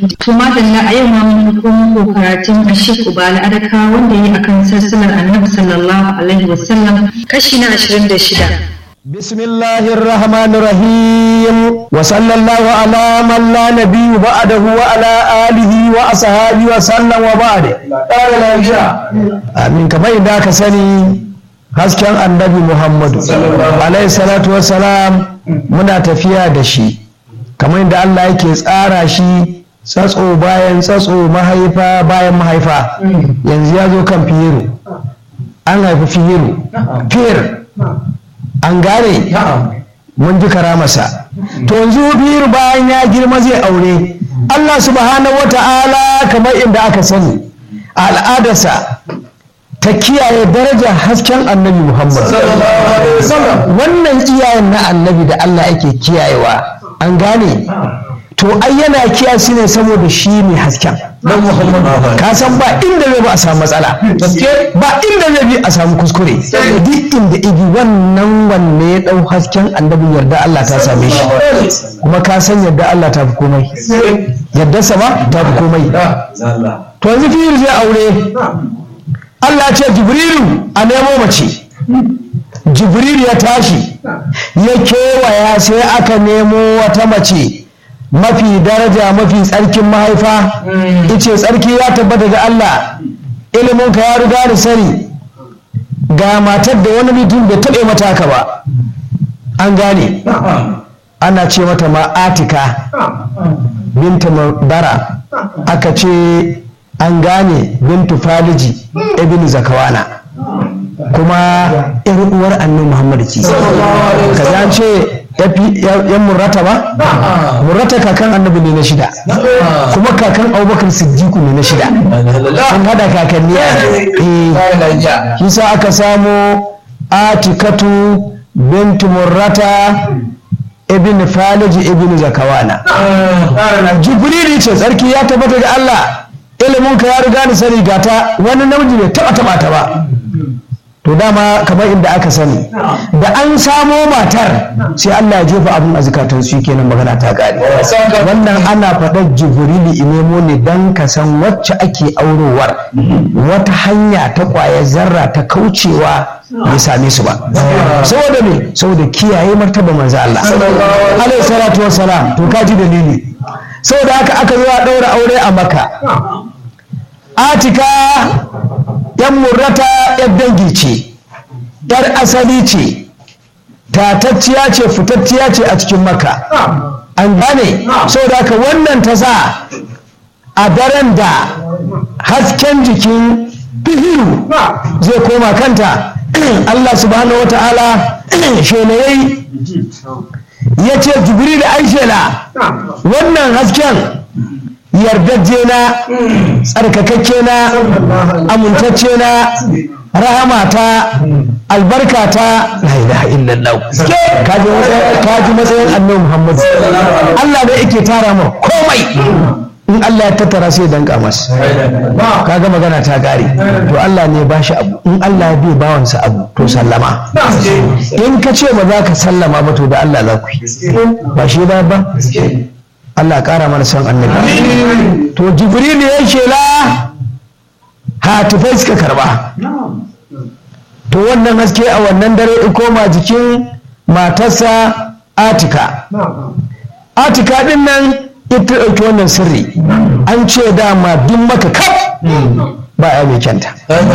To madalla a yau ma mun komo karatun Ashik Ubala Adaka wanda yi akan sassalar Annabi sallallahu alaihi wasallam kashi na 26. بسم الله الرحمن الرحيم وصلى الله على من لا نبي بعده وعلى آله وأصحابه وسلم وبعد آمين كما إذا كسني hasken annabi Muhammadu alaihi salatu wassalam muna tafiya da shi kamar yadda Allah yake tsara shi tsatso bayan tsatso mahaifa bayan mahaifa yanzu ya zo kan fiyiru an haifi fiyiru fiyir an gane mun ji karamarsa to yanzu fiyiru bayan ya girma zai aure Allah subhanahu wa ta'ala kamar inda aka sani al'adarsa ta kiyaye darajar hasken annabi Muhammad. Wannan iyayen na annabi da Allah yake kiyayewa an gane to ai yana kiyaye su ne saboda shi ne hasken. Ka san ba inda zai ba a samu matsala. Ba inda zai bi a samu kuskure. Duk inda igi wannan wanne ya ɗau hasken annabi yarda Allah ta same shi. Kuma ka san yarda Allah ta fi komai. Yarda sama ta fi komai. To yanzu fiye zai aure Allah ce Jibrilu a nemo mace Jibrilu ya tashi ya kewaya sai aka nemo wata mace mafi daraja mafi tsarkin mahaifa ice tsarki ya tabbata ga Allah iliminka ya riga da sani ga matar da wani mutum bai taɓe mata haka ba an gane ana ce mata ma atika binta bara aka ce an gane bintu faliji ibn zakawana kuma yar uwar annabi muhammad ce kaza an ce yan murrata ba murrata kakan annabi ne na shida kuma kakan abubakar siddiqu ne na shida sun hada kakanni a shi sa aka samu atikatu bintu murrata ibn faliji ibn zakawana jibrili ce tsarki ya tabbata ga allah ilimin ka ya riga ni sani gata wani namiji bai taba taba ta ba to dama kamar inda aka sani da an samo matar sai Allah ya jefa abin a zukatan su kenan magana ta gari wannan ana faɗar jibrili inemo ne dan ka san wacce ake aurowar wata hanya ta kwaya zarra ta kaucewa bai same su ba saboda me saboda kiyaye martaba manzo Allah alaihi salatu wassalam to kaji dalili saboda haka aka zo a ɗaura aure a maka atika yan murrata yan dangi ce yar asali ce tatacciya ce fitacciya ce a cikin maka an gane saboda haka wannan ta sa a daren da hasken jikin fihiru zai koma kanta Allah subhanahu wa ta'ala shenayi ya ce jibril aishela wannan hasken yardajje na tsarkakakke na amintacce na rahamata albarkata la ilaha illallah kaji matsayin annabi muhammad Allah ne yake tara mu komai in Allah ya tattara sai danka masa kaga magana ta gare to Allah ne ba shi abu in Allah ya bi bawansa abu to sallama in ka ce ba za ka sallama ba to da Allah za ku yi ba shi ba ba Allah ƙara mana son annabi to jibril ya shela hatifai suka karba to wannan haske a wannan dare in koma jikin matarsa atika atika din nan ita ɗauki wannan sirri an ce dama duk maka kaf ba ya mai kyanta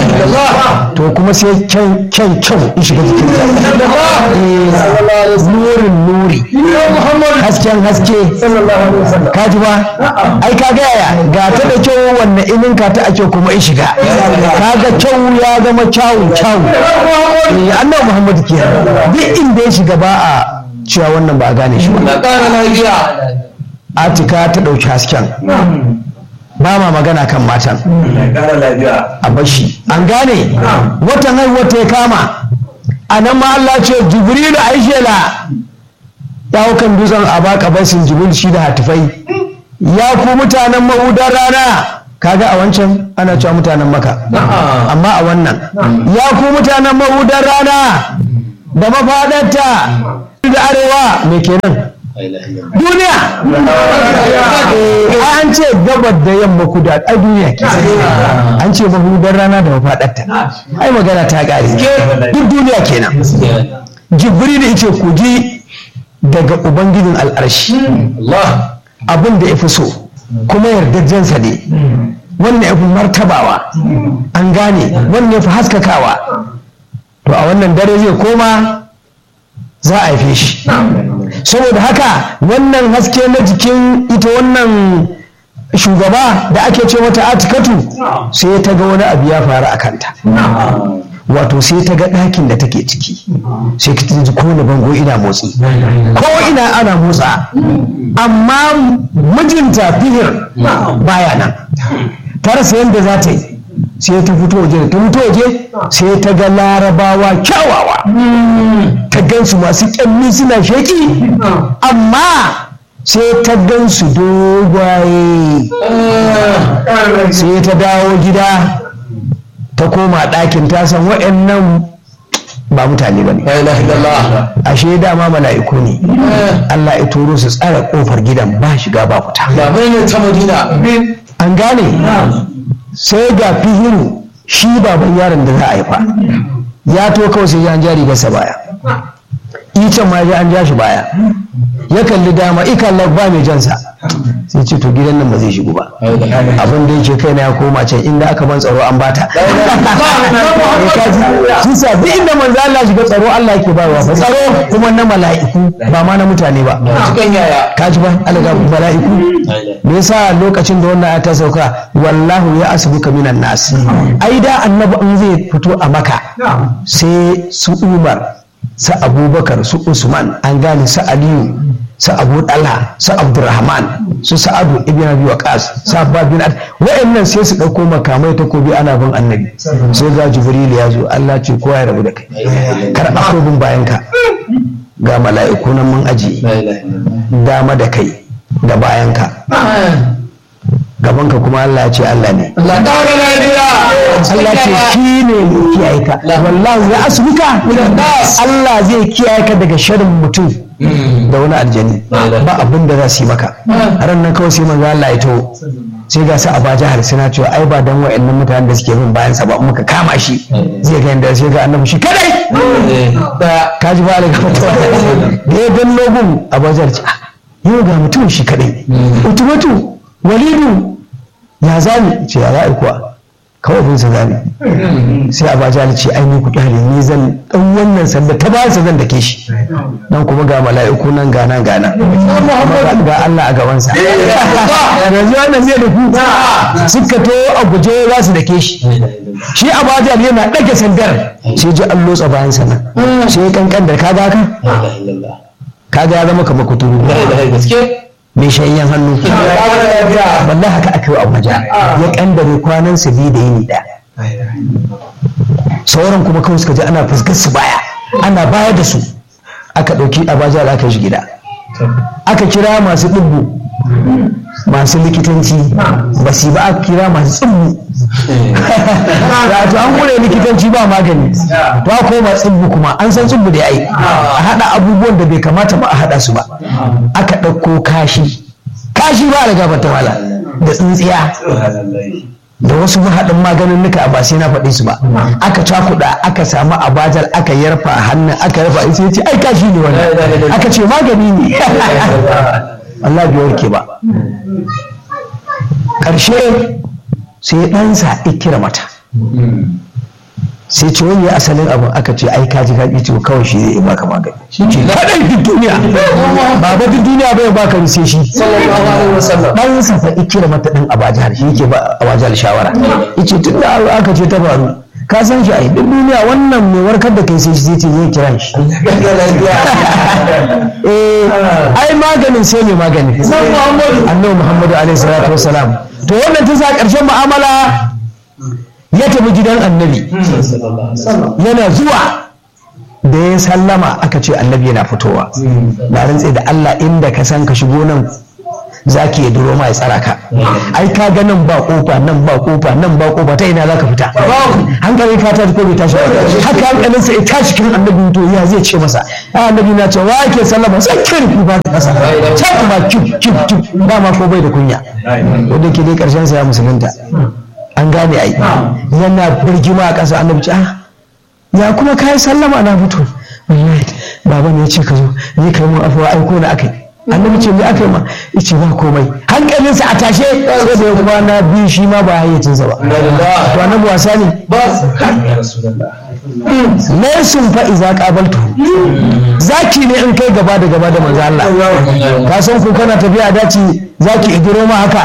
to kuma sai kyan kyan kyau in shiga jikin ta nurin nuri hasken haske kaji ba ai ka gaya ga ta da kyau wannan inin ka ta ake kuma in shiga kaga kyau ya zama kyawun kyawu annabi muhammad ke duk inda ya shiga ba a cewa wannan ba a gane shi ba atika ta ɗauki hasken ba ma magana kan matan a bashi an gane watan haihuwar ta ya kama a nan ma Allah ce jibrilu aishela ya hau kan dutsen a baka basin jibril shi da hatifai ya ku mutanen mahudar rana kaga a wancan ana cewa mutanen maka amma a wannan ya ku mutanen mahudar rana da mafaɗarta da arewa me kenan duniya an an ce gabar da yamma kuda a duniya ke an ce mahudar rana da mafaɗarta ai magana ta ƙare duk duniya kenan jibril yace ku ji daga ubangijin al'arshi abin da ya fi so kuma yardajensa ne wannan ya fi martabawa an gane wannan ya fi haskakawa to a wannan dare zai koma za a haife shi saboda haka wannan haske na jikin ita wannan shugaba da ake ce mata atikatu sai ta ga wani abu ya faru a kanta wato sai ta ga ɗakin da take ciki sai ka ji kowane bango ina motsi ko ina ana motsa amma mijinta fihir baya nan ta rasa yadda za ta yi sai ta fito waje ta fito waje sai ta ga larabawa kyawawa ta gansu masu kyalli suna sheki amma sai ta gansu dogwaye sai ta dawo gida ta koma ɗakin ta san waɗannan ba mutane ba ne ashe dama mala'iku ne Allah ya turo su tsara ƙofar gidan ba shiga ba fita an gane sai ga fihiru shi baban yaron da za a haifa ya to kawai sai an jari gasa baya icen ma ya an ja shi baya ya kalli dama ikalla ba mai jansa sai ce to gidan nan ba zai shigo ba abin da yake kai na ya koma can inda aka ban tsaro an bata sun sa duk inda manzo Allah shiga tsaro Allah yake bayarwa fa tsaro kuma na mala'iku ba ma na mutane ba ka ji ba alaga mala'iku me yasa lokacin da wannan ta sauka wallahu ya asbuka minan nas ai da annabi in zai fito a maka sai su umar su abubakar su usman an gane su aliyu su abu dala su abdurrahman su sa'adu ibn abi waqas su abbas bin ad wa'annan sai su dauko makamai takobi ana bin annabi sai ga jibril ya zo Allah ce kowa ya rabu da kai kar a bin bayan ka ga mala'iku nan mun aji dama da kai da bayan ka gaban ka kuma Allah ya ce Allah ne Allah ce shi ne mai kiyaye ka wallahu ya asbuka Allah zai kiyaye ka daga sharrin mutum da wani aljani ba abin da za su yi maka ran nan kawai sai manzo Allah ya taho sai ga su a baja har suna cewa ai ba dan wa'annan mutanen da suke bin bayan sa ba muka kama shi zai ga inda sai ga annabi shi kadai ka ji ba daga fatawa da ya dan logun a bajar ce yau ga mutum shi kadai utumatu walidu ya zami ce ya za'i kuwa kawai bin sa zami sai a baja ce ai ni ku kyale ni zan dan wannan sanda ta bayan sa zan dake shi nan kuma ga mala'iku nan ga nan ga nan ga Allah a gaban sa yanzu wannan zai da ku suka to a guje za su dake shi shi a baja yana dage sandar sai ji an lotsa bayan sa nan sai kankan da kaga ka kaga ya zama kamar kuturu mai shayyan hannu wallahi haka aka yi a waje ya kandare kwanan su biyu da yini ɗaya sauran kuma kawai suka ji ana fuskar su baya ana baya da su aka ɗauki abaja da aka shi gida aka kira masu ɗubbu masu likitanci ba su ba aka kira masu tsibbu to an kure likitanci ba magani to a koma tsibbu kuma an san tsibbu da ya yi a haɗa abubuwan da bai kamata ba a haɗa su ba aka ɗauko kashi kashi ba da gabata mala da tsintsiya da wasu haɗin maganin nuka ba sai na faɗi su ba aka cakuɗa aka samu abajar aka yarfa hannun aka yarfa sai ce ai kashi ne wannan aka ce magani ne Allah bai warke ba ƙarshe sai ɗansa ikira mata sai ce wani asalin abin aka ce ai kaji kaji ce kawai shi zai baka magani shi ce kaɗai duk duniya ba ba duk duniya bai baka sai shi ɗansa fa ikira mata ɗan abajahar shi yake ba abajahar shawara yace tun da aka ce ta faru ka san shi ai duk duniya wannan mai warkar da kai sai shi zai ce zai kira shi eh ai maganin sai mai magani annabi muhammadu alaihi salatu wassalam to wannan ta sa ƙarshen mu'amala ya tafi gidan annabi yana zuwa da ya sallama aka ce annabi yana fitowa na rantse da Allah inda ka san ka shigo nan zaki ya duro ma ya tsara ka ai ka ga nan ba kofa nan ba kofa nan ba kofa ta ina zaka fita hankali ka ta ko bai tashi ba haka hankalin sa ya tashi kan annabi to ya zai ce masa ai annabi na ce wa yake sallama sai kin ku ba kasa can ba kif kif kif dama ko bai da kunya wanda ke dai karshen sa ya musulunta an gane ai yana birgima a ƙasa annabi ce ah ya kuma kai sallama na fito wallahi baba ne ya ce ka zo ni kai mun afuwa aiko na akai annabi ce me aka yi ma yace ba komai hankalinsa a tashe sai da ya kwana biyu shi ma ba hayyacinsa ba to annabi wasa ne laysun fa iza qabaltu zaki ne in kai gaba da gaba da manzo Allah ka san ko kana tafiya daci zaki idiro ma haka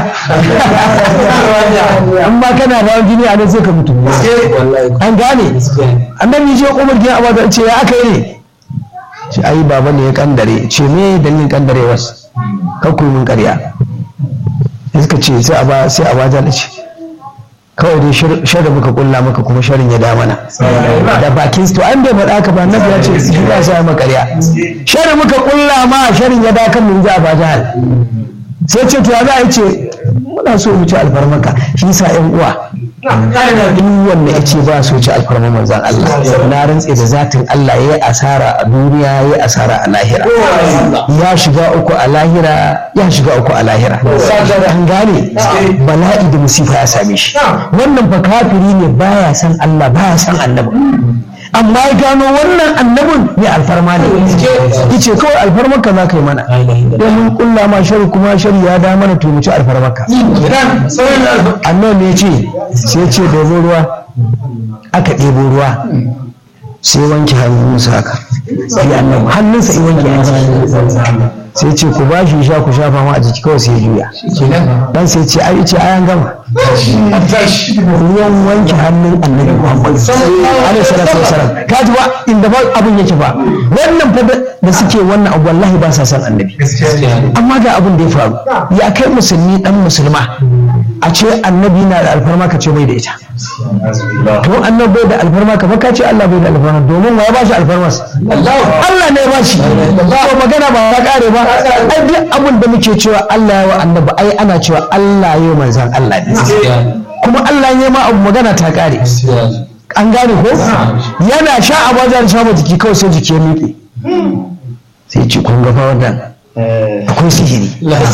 amma kana da jini a nan sai ka mutu an gane annabi je Umar gina abu ce ya aka yi ne ce ai baba ne ya kandare ce me dalilin kandare wasu kakku mun karya suka ce sai a ba sai a bata da ce kawai dai shirin muka kulla maka kuma shirin ya damana da bakin to an bai faɗa ka ba annabi ya ce shi ba sai maka karya shirin muka kulla ma shirin ya dakan mun ji a ba jahal sai ce to ya za a yi ce muna so mu ci alfarmaka shi sa yan uwa duk wanda ya ce ba so ci alfarma manzan Allah na rantse da zatin Allah ya yi asara a duniya ya yi asara a lahira ya shiga uku a lahira ya shiga uku a lahira an gane bala'i da musifa ya same shi wannan fa kafiri ne baya san Allah baya san annabi amma ya gano wannan annabin ne alfarma ne yace kawai alfarmarka za ka yi mana domin kulla ma shari kuma shari ya da mana to mu ci alfarmarka annabi ne ce sai ce ɗebo ruwa aka ɗebo ruwa sai wanke hannunsa haka sai annabi hannunsa ya wanke hannunsa sai ce ku ba shi sha ku shafa ma a jiki kawai sai ya juya dan sai ce ai ce ayan gama ruwan wanke hannun annabi muhammad alaihi salatu wasalam ka ji ba inda ba abin yake ba wannan fa da suke wannan abu wallahi ba sa san annabi amma ga abin da ya faru ya kai musulmi dan musulma a ce annabi na da alfarma ka ce bai da ita to annabi bai da alfarma ka ka ce Allah bai da alfarma domin wa ya ba shi alfarma Allah ne ya ba shi to magana ba ta kare ba ai duk abin da muke cewa Allah ya wa annabi ai ana cewa Allah ya manzan Allah ne kuma Allah ya ma abu magana ta kare an gane ko yana sha a bajar sha jiki kawai sai jiki ya miƙe sai ce kun ga fa wannan akwai sihiri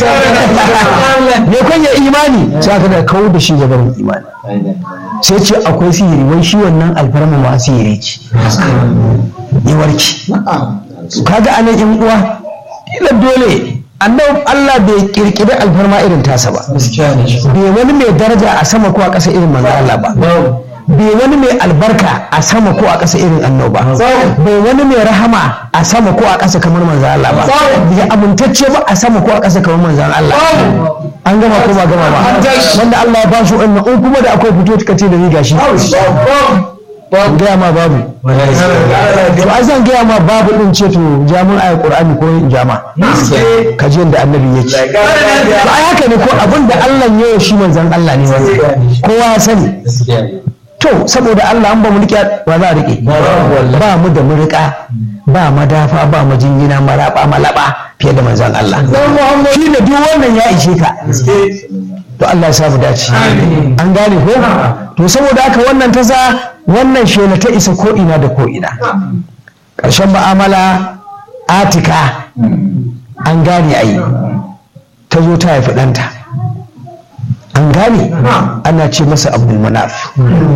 me kun ya imani sai aka da kawo da shi gaban imani sai ce akwai sihiri wai shi wannan alfarma ma sihiri ce ya warke kaga anan yan uwa ila dole annabi Allah bai kirkiri alfarma irin tasa ba bai wani mai daraja a sama ko a ƙasa irin manzo Allah ba bai wani mai albarka a sama ko a ƙasa irin annoba bai wani mai rahama a sama ko a ƙasa kamar manzan Allah ba bai amintacce ba a sama ko a ƙasa kamar manzan Allah an gama ko ba gama ba wanda Allah ya bashi wannan in kuma da akwai fito ka ce da ni gashi gaya ma babu to a zan gaya ma babu din ce to jamun ayat qur'ani ko in jama ka ji yadda annabi yake to ai haka ne ko abin da Allah ya yi shi manzan Allah ne kowa ya sani to saboda Allah an ba mu rike ba za a rike ba mu da mu rika ba madafa ba mu jingina maraba malaba fiye da manzon Allah shi ne duk wannan ya ishe ka to Allah ya samu dace an gane ko to saboda haka wannan ta sa wannan shela ta isa ko ina da ko ina ƙarshen mu'amala atika an gane ayi ta zo ta haifi ɗanta an gane ana ce masa abdul manaf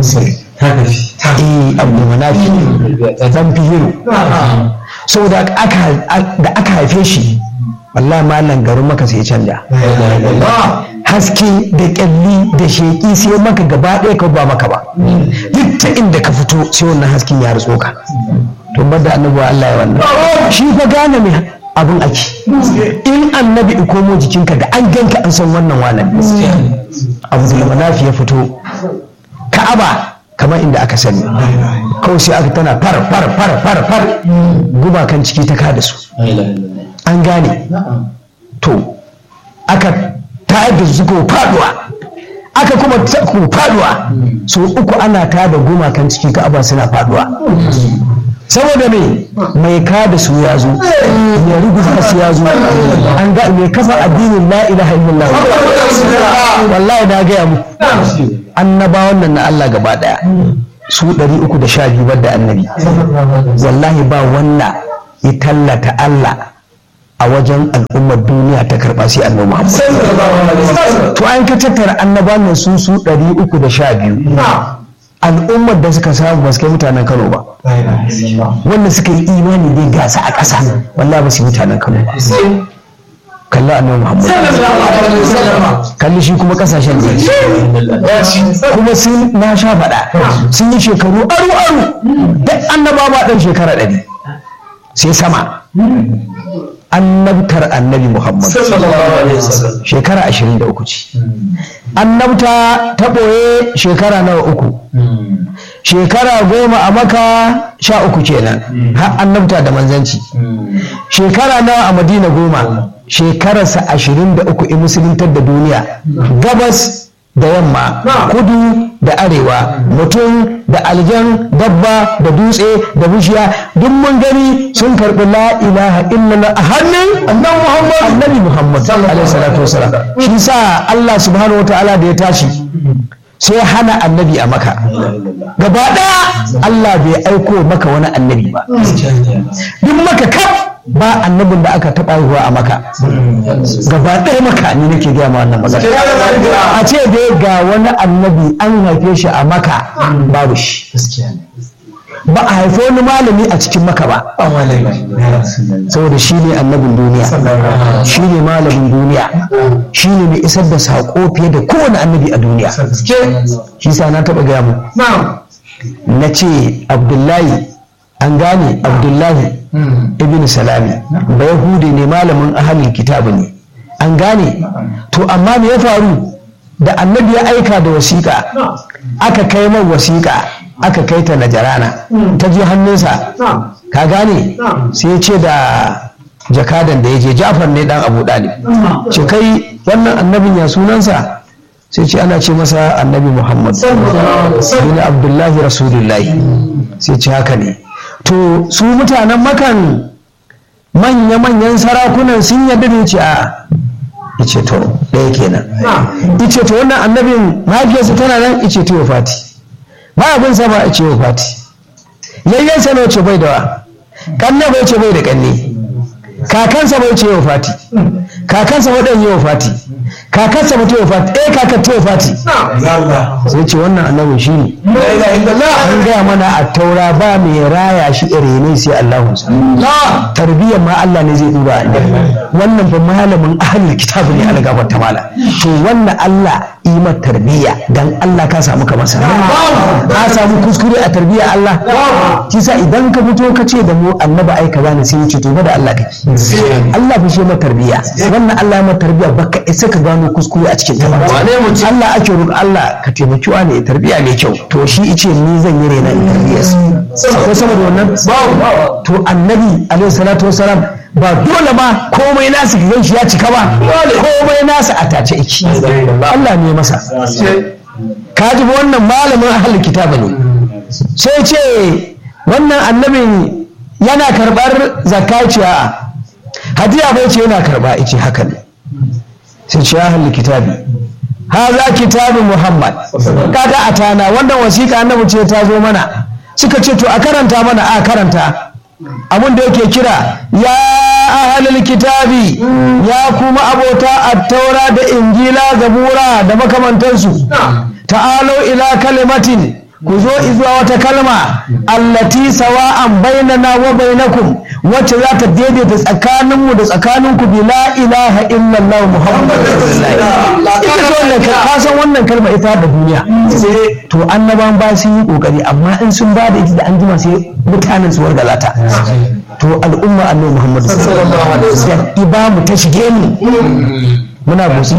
eh abdul manaf dan fihiru saboda da aka haife shi wallahi malam garin maka sai canja haske da kyalli da sheki sai maka gaba ɗaya ka ba maka ba duk ta inda ka fito sai wannan hasken ya rutso ka to bada annabi Allah ya wannan shi fa gane mai abin ake in annabi in komo jikinka da an ganka an san wannan wanan abu da manafi ya fito ka'aba kamar inda aka sani kawai sai aka tana far far far far far gumakan ciki ta kada su an gane to aka tayar da su ko faduwa aka kuma ko faduwa so uku ana tada gumakan ciki ka'aba suna faduwa saboda me mai ka da su ya zo mai rubuta su ya zo an ga mai kafa addinin la ilaha illallah wallahi na gaya muku annabawan nan na Allah gaba daya su 312 bar annabi wallahi ba wanda ya tallata Allah a wajen al'ummar duniya ta karɓa sai annabi Muhammad to an ka tattara annabawan nan su su 312 al'ummar da suka samu ba su kai mutanen Kano ba wanda suka yi imani dai gasa a ƙasa wallahi ba su yi mutanen Kano ba kalli annabi Muhammad kalli shi kuma kasashen da kuma sun na sha faɗa sun yi shekaru aru aru duk annaba ba ɗan shekara ɗari sai sama annabtar annabi Muhammad shekara ashirin da uku ce annabta ta ɓoye shekara nawa uku shekara goma a maka sha uku kenan har annabta da manzanci shekara nawa a madina goma shekararsa ashirin da uku in musuluntar da duniya gabas da yamma kudu da arewa mutum da aljan dabba da dutse da bishiya duk mun gani sun karɓi la ilaha illallah a hannun annabi muhammad annabi muhammad alaihi salatu wasalam shi sa Allah subhanahu wataala da ya tashi sai hana annabi a maka gaba ɗaya Allah bai aiko maka wani annabi ba duk maka kaf ba annabin da aka taɓa ruwa a maka gaba ɗaya maka ni nake gaya ma wannan magana a ce dai ga wani annabi an haife shi a maka babu shi ba a haifi wani malami a cikin maka ba saboda shi ne annabin duniya shi ne malamin duniya shi ne mai isar da saƙo fiye da kowane annabi a duniya shi sa na taɓa gaya mu na ce abdullahi an gane abdullahi ibn salami ba yahudi ne malamin ahalin kitabu ne an gane to amma me ya faru da annabi ya aika da wasiƙa aka kai mai wasiƙa aka kai ta najarana ta je hannunsa ka gane sai ce da jakadan da ya je jafar ne dan abu dalib ce kai wannan annabin ya sunansa sai ce ana ce masa annabi muhammad bin abdullahi rasulullahi sai ce haka ne to su mutanen makan manya-manyan sarakunan sun yadda da ce a ice to ɗaya kenan ice to wannan annabin mahaifiyarsa tana nan ice to fati ba abin sa ba ice fati yayyansa na ce bai da wa kanne bai ce bai da kanne kakansa bai ce yau fati kakansa waɗanda yau fati kakansa mutu yau fati eh kakar ta yau fati sai ce wannan annabin shi ne an gaya mana a taura ba mai raya shi ne sai Allahun sa tarbiyyar ma Allah ne zai duba annabi wannan fa malamin ahlul kitabu ne ala gabar ta mala to wannan Allah imar tarbiyya dan Allah ka samu kamar sa ka samu kuskure a tarbiyya Allah kisa idan ka fito ka ce da mu annabi ai kaza ne sai wuce to da Allah kake Allah fi shi ma tarbiyya wannan Allah ma tarbiyya baka isa ka gano kuskure a cikin ta Allah ake roƙo Allah ka taimaki wa ne tarbiyya mai kyau to shi ice ni zan yi rena tarbiyya ko sama da wannan to annabi alaihi salatu wasalam ba dole ma komai nasu ka gan shi ya cika ba komai nasu a tace iki Allah ne masa ka ji wannan malamin ahlul kitaba ne sai ce wannan annabin yana karɓar zakaciya hadiya bai ce yana karɓa ice haka ne sai ce ahlul kitabi haza kitabu muhammad kaga a tana wannan wasiƙa annabi ce ta zo mana suka ce to a karanta mana a karanta abin da yake kira ya ahalul kitabi ya kuma abota attaura da injila zabura da makamantansu ta'alau ila kalimatin ku zo izuwa wata kalma allati sawa'an bainana wa bainakum wacce za ta daidaita tsakaninmu da tsakaninku bi la ilaha illallah muhammadu rasulullah ita ce wannan ka san wannan kalma ita da duniya to annaban ba sun yi kokari amma in sun ba da ita da an jima sai mutanen su wargaza ta to al'umma annabi muhammadu sallallahu alaihi wasallam iba mu ta shige mu muna busi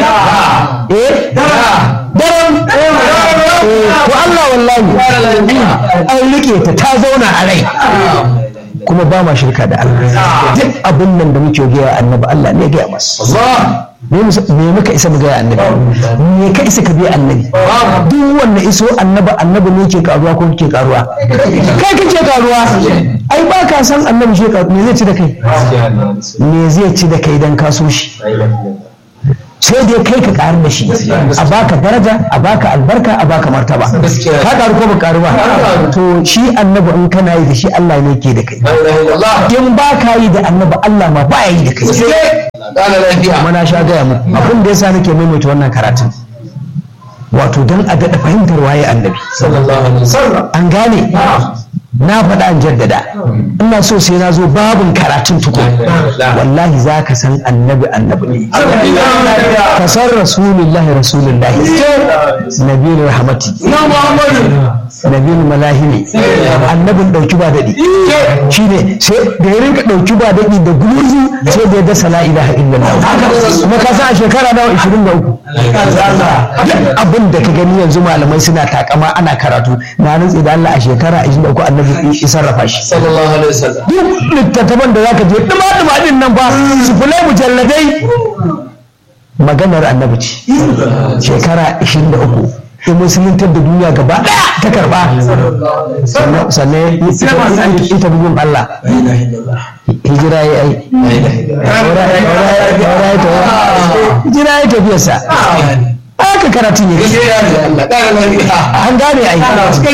eh daren to Allah wallahi an rike ta ta zauna a rai kuma ba ma shirka da Allah duk abin nan da muke gaya annabi Allah ne ya gaya masa me muka isa mu gaya annabi me ka isa ka biya annabi duk wanda iso annabi annabi ne ke karuwa ko ke karuwa kai kake karuwa ai ba ka san annabi shi me zai ci da kai me zai ci da kai dan ka so shi sai dai kai ka karu da shi a baka daraja a baka albarka a baka martaba ka karu ko ba karu ba to shi annabi in kana yi da shi Allah ne ke da kai in ba ka yi da annabi Allah ma ba ya yi da kai kuma na sha gaya muku abin da yasa nake maimaita wannan karatun wato don a daɗa fahimtar waye annabi an gane na faɗa an jaddada ina so sai na zo babin karatun tukun wallahi za ka san annabi annabi ne ka san rasulullahi rasulullahi nabiyul rahmati nabiyul malahimi annabin ɗauki ba daɗi shine sai da ya rinka ɗauki ba daɗi da gurzu sai da ya dasa la ilaha illallah kuma ka san a shekara nawa 23 abin da ka gani yanzu malamai suna takama ana karatu na rantsi da Allah a shekara 23 annabi ya sarrafa shi sallallahu alaihi wasallam duk littattafan da zaka je duma duma din nan ba su kula mujalladai maganar annabi ce shekara 23 in musuluntar da duniya gaba daya ta karba sannan ita bugun Allah hijira ya yi hijira ya tafiyarsa aka karatun ya an gane ai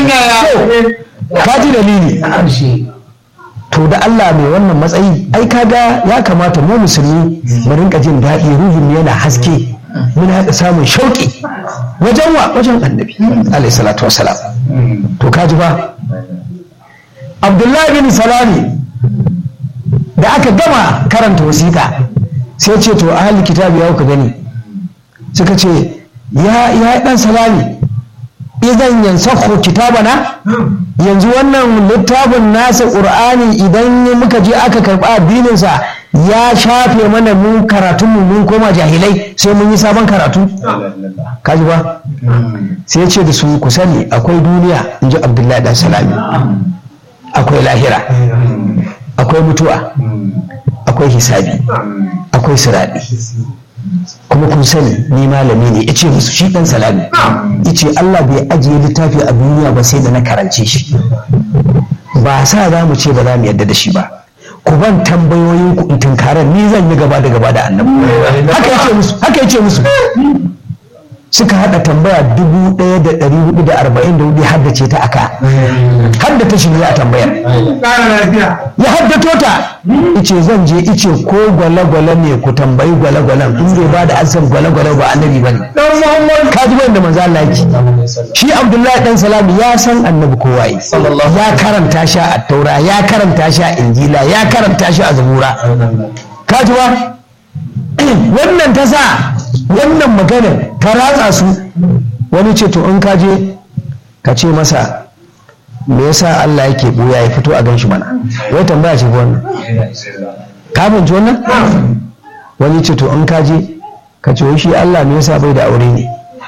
ka ji dalili to da Allah mai wannan matsayi ai kaga ya kamata mu musulmi mu rinka jin daɗi ruhin yana haske muna haɗa samun shauƙi wajen wa wajen annabi alayhi salatu wasalam to kaji ba abdullahi bin salami da aka gama karanta wasiƙa sai ce to ahli kitabi ya ka gani suka ce ya ya dan salami idan yansakhu kitabana yanzu wannan littafin nasa qur'ani idan muka je aka karba addinin sa ya shafe mana mu karatun mu mun koma jahilai sai mun yi sabon karatu kaji ba sai ce da su ku sani akwai duniya inji abdullahi dan salami akwai lahira akwai mutuwa akwai hisabi akwai siradi kuma kun sani ni malami ne ya ce musu shi dan salami ya ce Allah bai ajiye littafi a duniya ba sai da na karance shi ba sa za mu ce ba za mu yadda da shi ba ku ban tambayoyin ku in tunkarar ni zan yi gaba da gaba da annabi haka yace musu haka yace musu suka hada tambaya dubu ɗaya da ɗari hudu da arba'in da hudu haddace ta aka haddata shi ne a tambayar ya haddato ta ice zan je ice ko gwale-gwale ne ku tambayi gwale-gwalen in bai ba da asan gwale-gwale ba annabi ba ne ka ji da manzo Allah yake shi Abdullahi dan Salam ya san annabi kowa yi ya karanta shi a taura ya karanta shi a injila ya karanta shi a zabura ka ji ba wannan ta sa wannan maganar ta ratsa su wani ce to in ka je ka ce masa me yasa Allah yake buya ya fito a ganshi mana wai tambaya ce wannan ka fahimci wannan wani ce to in ka je ka ce shi Allah me yasa bai da aure ne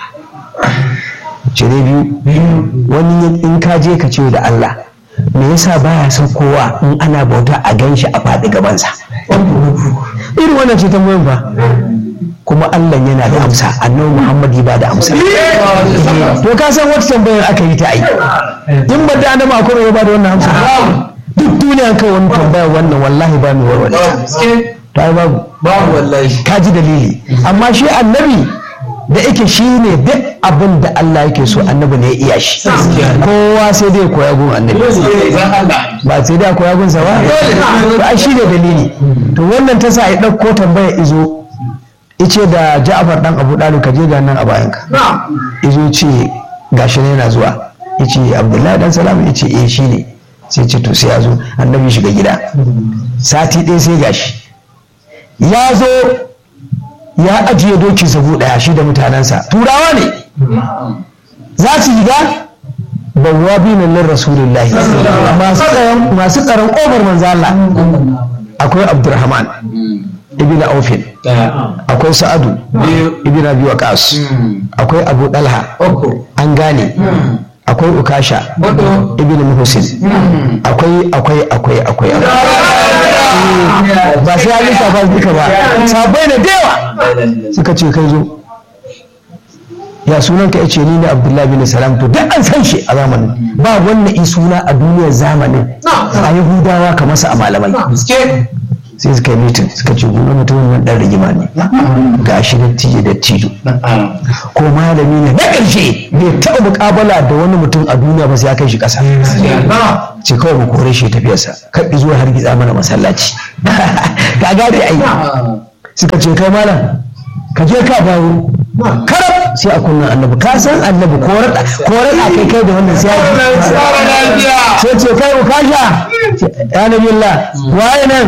ce dai biyu wani in ka je ka ce da Allah me yasa baya son kowa in ana bauta a ganshi a faɗi gabansa irin wannan ce tambayin ba kuma Allah yana da amsa annabi Muhammad ba da amsa to ka san wata tambayar aka yi ta ai in ba da annabi akwai ya ba da wannan amsa duk duniya kai wani tambaya wannan wallahi ba mu warware ta ai babu babu wallahi ka ji dalili amma shi annabi da yake shi ne duk abin da Allah yake so annabi ne ya iya shi kowa sai dai koya gun annabi ba sai dai koya gun sa ba ba shi ne dalili to wannan ta sa ya ɗauko tambaya izo ice da Ja'far dan Abu Dalib ka je ga nan a bayanka izo ce gashi ne yana zuwa yace Abdullahi dan Salam yace eh shi ne sai ce to sai ya zo annabi shiga gida sati ɗaya sai gashi ya zo ya ajiye doki sabu ɗaya shi da mutanensa turawa ne za su shiga bawwa binan lin rasulullahi masu tsaron masu tsaron ƙofar manzo Allah akwai Abdurrahman ibn Aufin akwai Sa'adu ibn Abi Waqas akwai Abu Dalha an gane akwai ukasha ibn muhsin akwai akwai akwai akwai ba sai an lissafa duka ba sabai da dewa suka ce kai zo ya sunan ka yace ni ne abdullahi bin salam to duk an san shi a zamanin ba wannan in suna a duniyar zamanin a yahudawa kamar sa a malamai sai suka yi mitin suka ce gona mutumin nan dan rigima ne ga shi da tiye da tijo ko malami ne na ƙarshe bai taɓa muƙabala da wani mutum a duniya ba sai ya kai shi ƙasa ce kawai mu kore shi tafiyarsa kan zuwa har gitsa mana masallaci ka gane ai suka ce kai malam ka je ka dawo karab sai a kunnan annabi ka san annabi ko rada ko rada kai kai da wannan sai ya sai ce kai ku kasha ya nabi Allah waye nan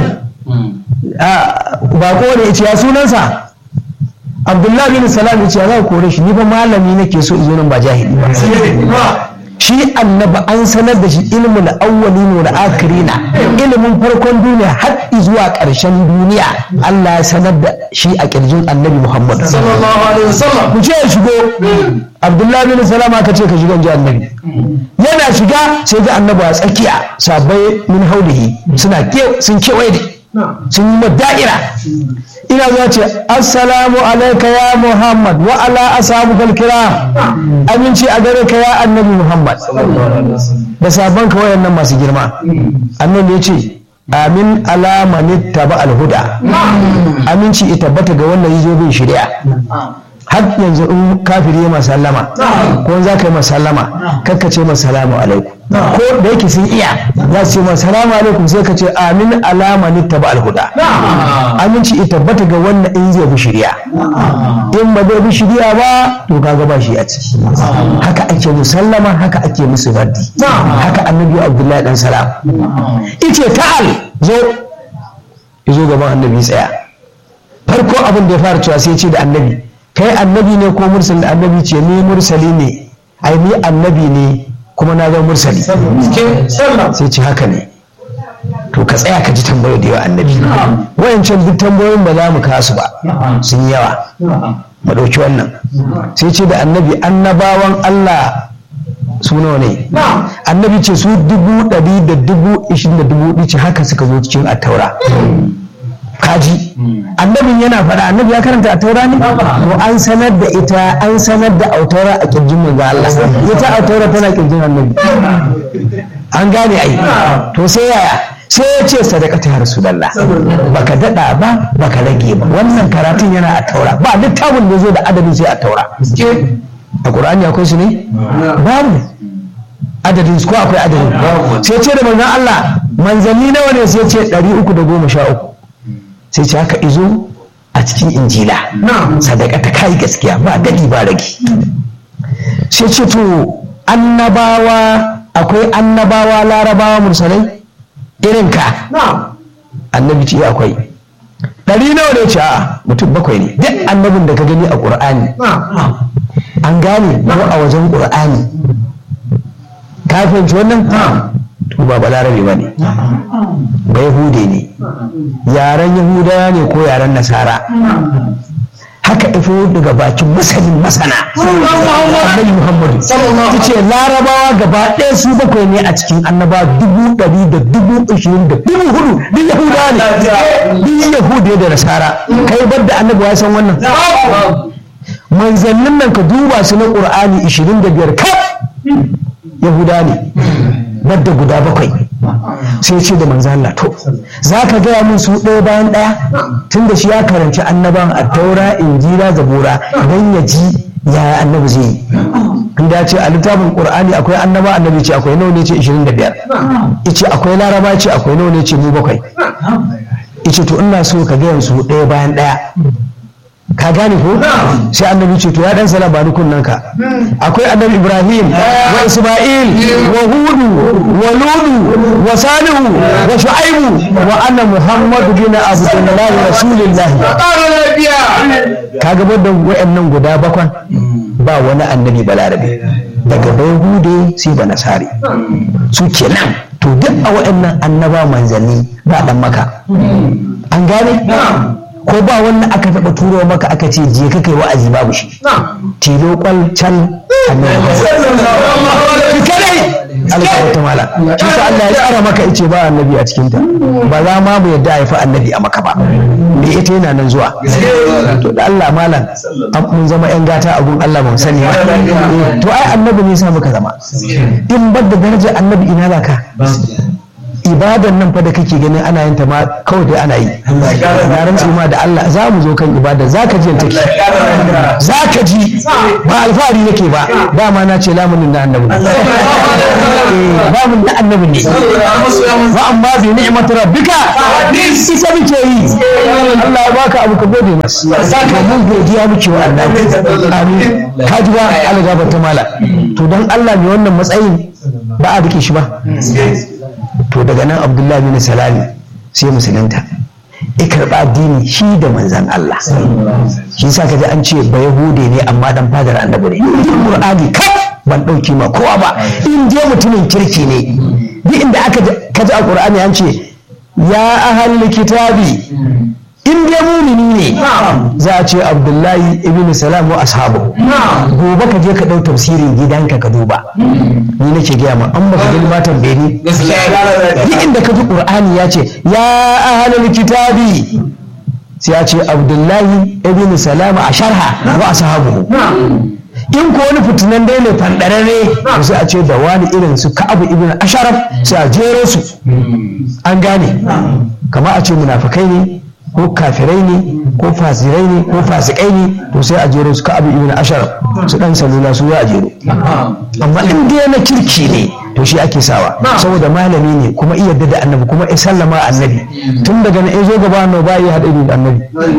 ba ko ne ya sunansa Abdullahi bin Salam ya ce za ku kore shi ni fa malami nake so in zo nan ba jahili ba shi annabi an sanar da shi ilmin awwalin wal akirina ilimin farkon duniya har zuwa ƙarshen duniya Allah ya sanar da shi a ƙirjin annabi Muhammad sallallahu alaihi wasallam ku ce shigo Abdullahi bin Salama ka ce ka shiga ji annabi yana shiga sai ga annabi a tsakiya sabai min haulihi suna sun kewaye da sun yi da'ira ina zuwa ce assalamu alaika ya muhammad wa ala ashabu kalkira aminci a gare ka ya annabi muhammad da sabon ka wayannan masu girma annabi ya ce amin alamani taba alhuda aminci ita tabbata ga wannan yazo bin shari'a har yanzu in kafiri ya masallama ko za ka yi masallama kakka ce masalamu alaikum ko da yake sun iya za su ce masalamu alaikum sai ka ce amin alama ni taba alhuda aminci ita tabbata ga wannan in zai bi shirya in ba zai bi shirya ba to kaga ba shi a ciki haka ake musallama haka ake musu raddi haka annabi abdullahi dan salam ice ta'al zo zo gaban annabi tsaya farko abin da ya fara cewa sai ce da annabi kai annabi ne ko mursali annabi ce ni mursali ne ai ni annabi ne kuma na zama mursali sai ce haka ne to ka tsaya ka ji tambayoyi da yawa annabi wayancan duk tambayoyin ba za mu kasu ba sun yawa mu ɗauki wannan sai ce da annabi annabawan Allah su nawa ne annabi ce su dubu ɗari da dubu ishirin da dubu ɗici haka suka zo cikin attaura kaji annabin yana faɗa annabi ya karanta a taura ne to an sanar da ita an sanar da autaura a kirjin manzo Allah ita autaura tana kirjin annabi an gane ai to sai yaya sai ya ce sadaqata ya rasulullah baka dada ba baka rage ba wannan karatun yana a taura ba littafin da zo da adadin sai a taura a qur'ani akwai su ne babu adadin ko akwai adadin sai ce da manzon Allah manzanni nawa ne sai ce 313 sai ce haka izo a cikin injila sadaka ta kai gaskiya ba gadi ba ragi sai ce to annabawa akwai annabawa larabawa mursalai irin ka annabi ce akwai ɗari nawa ne ce a mutum bakwai ne duk annabin da ka gani a ƙur'ani an gane ko a wajen ƙur'ani ka fahimci wannan to ba balarabe ba ne ba yahude ne yaren yahudawa ne ko yaren nasara haka ifo daga bakin masanin masana annabi muhammadu ta ce larabawa gaba ɗaya su bakwai ne a cikin annaba dubu ɗari da dubu ashirin da dubu hudu duk yahudawa ne duk yahude da nasara kai bar da annabi ya san wannan manzannin nan ka duba su na ƙur'ani ashirin da biyar kaf yahuda ne wadda guda bakwai sai ce da manzo Allah to za ka gaya min su ɗaya bayan ɗaya tun da shi ya karanci annaban a taura injila zabura don ya ji yaya annabi zai yi inda ce a littafin qur'ani akwai annaba annabi ce akwai nawa ne ce 25 ice akwai laraba ce akwai nawa ne ce mu bakwai ice to ina so ka gaya su ɗaya bayan ɗaya ka gane ko sai annabi ce to ya dan sala ba kunnan ka akwai annabi ibrahim wa isma'il wa hudu wa ludu wa salihu wa shu'aibu wa anna muhammad bin abdullahi rasulillahi kaga da wayannan guda bakwan ba wani annabi balarabe daga bai sai ba nasari su kenan to duk a wayannan annaba manzanni ba dan maka an gane ko ba wannan aka taɓa turo maka aka ce je ka kai wa'azi babu shi tilo kwal can Allah ya wata mala shi sa Allah ya tsara maka ice ba annabi a cikin ta ba za ma mu yadda ya fi annabi a maka ba me ita yana nan zuwa to da Allah malam an mun zama yan gata a gun Allah ba mu sani ba Eh, to ai annabi ne sa muka zama in bar da darajar annabi ina za ka ibadan nan fa da kake ganin ana yin ta ma kawai dai ana yi na rantsi ma da Allah za mu zo kan ibada za ka ji yanta take za ka ji ba alfahari yake ba dama na ce lamunin na annabi ne Eh, lamun na annabi ne wa amma bi ni'mat rabbika ita muke yi Allah ya baka abu ka gode masa saka mun godiya muke wa Allah amin ka ji ba Allah gaba ta mala to dan Allah ne wannan matsayin ba a rike shi ba to daga nan abdullahi bin salami sai musulunta ya karɓa addini shi da manzan Allah shi sa ka ji an ce ba yahude ne amma dan fadar annabi ne duk qur'ani kaf ban ɗauki ma kowa ba in je mutumin kirki ne duk inda aka ka ji a qur'ani an ce ya ahal kitabi in dai mumini ne za a ce abdullahi ibn salam wa ashabu gobe ka je ka ɗau tafsirin gidanka ka duba ni nake gaya ma an baka gani matan beni duk inda ka ji qur'ani ya ce ya ahlul kitabi sai ya ce abdullahi ibn salam a sharha wa ashabu in ko wani fitinan dai ne fandararre to sai a ce da wani irin su ka'abu ibn asharaf sai a jero su an gane kama a ce munafikai ne ko kafirai ne ko fasirai ne ko fasikai ne to sai a jero su ka'abu ibn asharaf su dan salula su za a jero amma in dai na kirki ne to shi ake sawa saboda malami ne kuma iya da annabi kuma ya sallama annabi tun daga na zo gaba annabi ba ya haɗa da annabi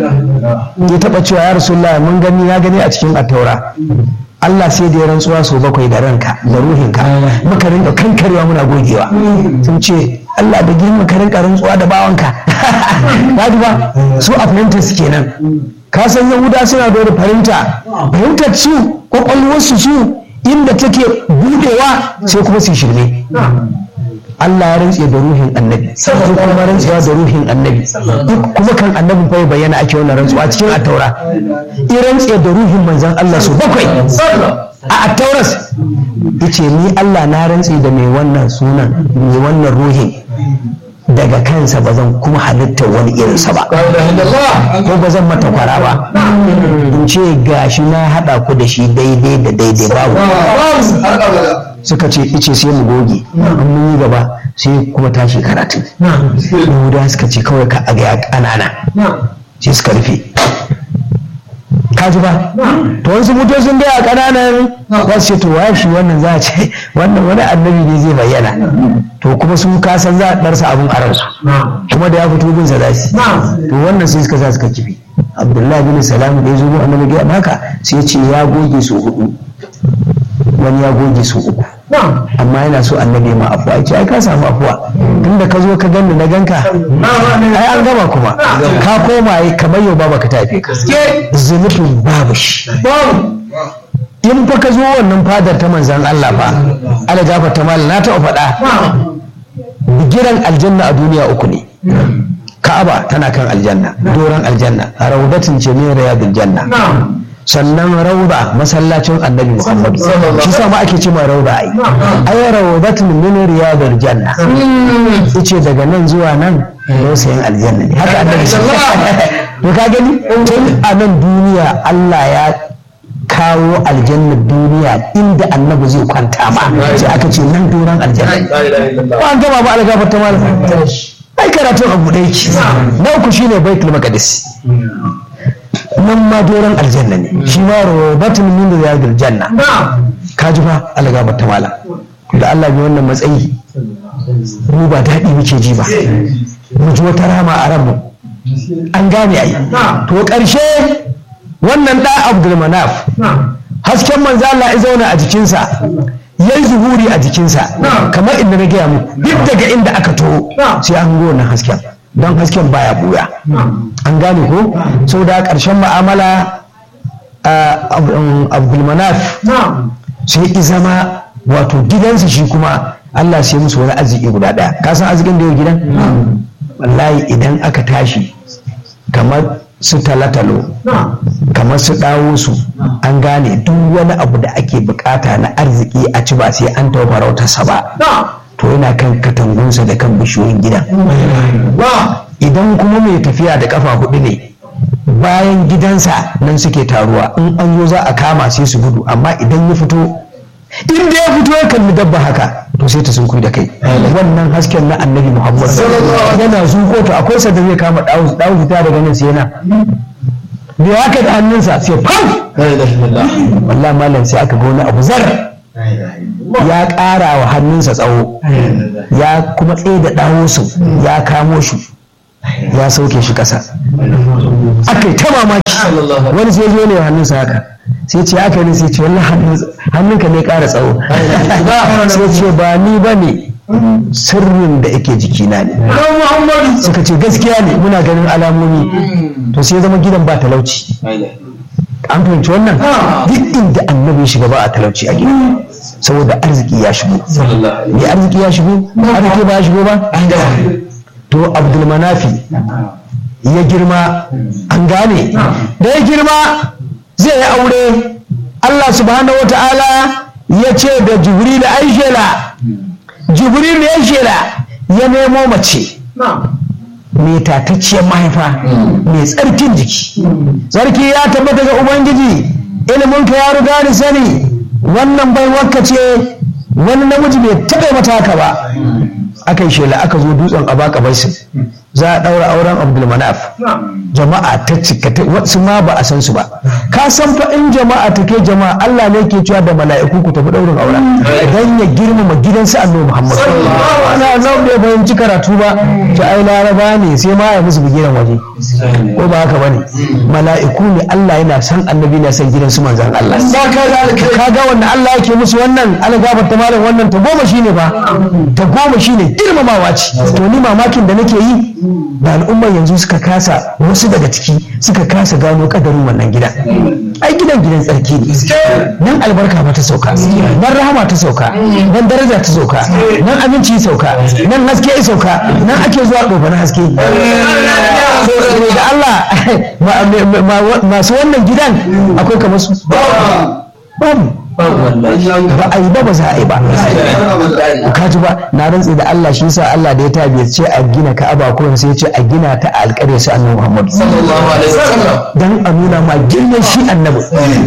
ya taɓa cewa ya rasulullah mun gani ya gani a cikin attaura Allah sai da ya rantsuwa sau bakwai da ranka da ruhinka muka rinka kankarewa muna gogewa sun ce Allah da girma ka rinka rantsuwa da bawanka ba ba su a fahimtar su kenan ka san yahuda suna da wani fahimta fahimtar su kwakwalwarsu su inda take budewa sai kuma su shirme Allah ya rantse da ruhin annabi sai kuma rantsewa da ruhin annabi kuma kan annabin fa ya bayyana ake wannan rantsuwa cikin attaura i rantse da ruhin manzon Allah su bakwai a attauras yace ni Allah na rantse da mai wannan sunan mai wannan ruhin daga kansa ba zan kuma halittar wani irinsa ba ko ba zan mata kwara ba in ce gashi na haɗa ku da shi daidai da daidai babu suka ce ice sai mu goge an mun yi gaba sai kuma tashi karatu yahuda suka ce kawai ka aga ya ƙanana sai suka rufe ka ji ba to wasu mutocin dai a ƙananan za su ce to waye shi wannan za a ce wannan wani annabi ne zai bayyana to kuma sun kasan za a ɗarsa abin a ransu kuma da ya fito bin sa za su to wannan sai suka sa suka kifi abdullahi bin salamu da ya zo annabi ga haka sai ya ce ya goge su hudu wani ya goge su uku amma yana so annabi ma afuwa ce ai ka samu afuwa tunda ka zo ka gani na ganka ai an gama kuma ka koma yi kamar yau ba ka tafi ka zunubin babu shi in fa ka zo wannan fadar ta manzan Allah fa ala gafa ta mal na taɓa faɗa bigiran aljanna a duniya uku ne ka'aba tana kan aljanna doron aljanna raudatin ce min riyadul janna sannan rauda masallacin annabi muhammadu shi sa ma ake cewa rauda ai ai raudatun min riyadul janna yace daga nan zuwa nan dausayin aljanna ne haka annabi to ka gani tun a nan duniya Allah ya kawo aljannar duniya inda annabi zai kwanta ma sai aka ce nan doron aljanna ba an gama ba algafar ta malam ai karatun abu ɗaya ki na uku shine baitul maqdis nan ma doron aljanna ne shi ma robatun min riyadil janna ka ji fa algafar ta malam da Allah bi wannan matsayi mu ba daɗi muke ji ba mu ji wata rama a ranmu an gane ai to ƙarshe wannan ɗa abdulmanaf hasken manzo Allah ya zauna a jikinsa ya yi zuhuri a jikinsa kamar inda na gaya muku duk daga inda aka taho sai an go wannan hasken don hasken baya buya an gane ko sau da ƙarshen ma'amala abdulmanaf sai ya zama wato gidansa shi kuma Allah sai musu wani arziki guda ɗaya ka san arzikin da yau gidan wallahi idan aka tashi kamar su talatalo kamar su dawo su an gane duk wani abu da ake bukata na arziki a ci ba sai an taɓa farautarsa ba to yana kan katangunsa da kan bishiyoyin gidan idan kuma mai tafiya da kafa hudu ne bayan gidansa nan suke taruwa in an zo za a kama sai su gudu amma idan ya fito inda ya fito ya kalli dabba haka to sai ta sunkuyi da kai wannan hasken na annabi muhammad yana zuko to akwai sa da zai kama dawo dawo fita daga nan sai yana bai haka da hannunsa sai fam wallahi malam sai aka ga wani abu zar ya ƙara wa hannunsa tsawo ya kuma tsaye da dawo su ya kamo shi ya sauke shi ƙasa aka yi ta mamaki wani sai zo ne hannunsa haka sai ce aka ne sai ce wallahi hannunka ne ƙara tsawo sai ce ba ni ba ne sirrin da yake jikina ne suka ce gaskiya ne muna ganin alamomi to sai zama gidan ba talauci an fahimci wannan duk inda annabi ya shiga ba a talauci a gida saboda arziki ya shigo me arziki ya shigo arziki ba ya shigo ba to abdulmanafi ya girma an gane da ya girma zai yi aure Allah subhanahu wa ta'ala ya ce da jibril aishela jibril ya shela ya nemo mace mai tatacciyar mahaifa mai tsarkin jiki tsarki ya tabbata ga ubangiji iliminka ya riga ni sani wannan bai wakka ce wani namiji bai taɓa mata haka ba aka yi shela aka zo dutsen abaka baisin za a ɗaura auren abdulmanaf jama'a ta cika wasu ma ba a san su ba ka san fa in jama'a ta ke jama'a Allah ne ke cewa da mala'iku ku tafi ɗaurin auren dan ya girmama gidansa annabi Muhammad ana nan bai fahimci karatu ba ta ai laraba ne sai ma ya musu bigiran waje ko ba haka bane mala'iku ne Allah yana san annabi na san gidansu manzon Allah ka ga wannan Allah yake musu wannan Allah gafarta malam wannan ta goma shine fa ta goma shine girmamawa ce to ni mamakin da nake yi da al'ummar yanzu suka kasa wasu daga ciki suka kasa gano kadarin wannan gida ai gidan gidan tsarki ne nan albarka ba ta sauka nan rahama ta sauka nan daraja ta sauka nan aminci sauka nan haske ya sauka nan ake zuwa ɗofa haske da Allah masu wannan gidan akwai kamar su babu ba a yi ba ba za a yi ba ka ji ba na rantsi da Allah shi sa Allah da ya tabi ce a gina Ka'aba ko sai ya ce a gina ta a alƙarya su annabi Muhammad dan a nuna ma girman shi annabi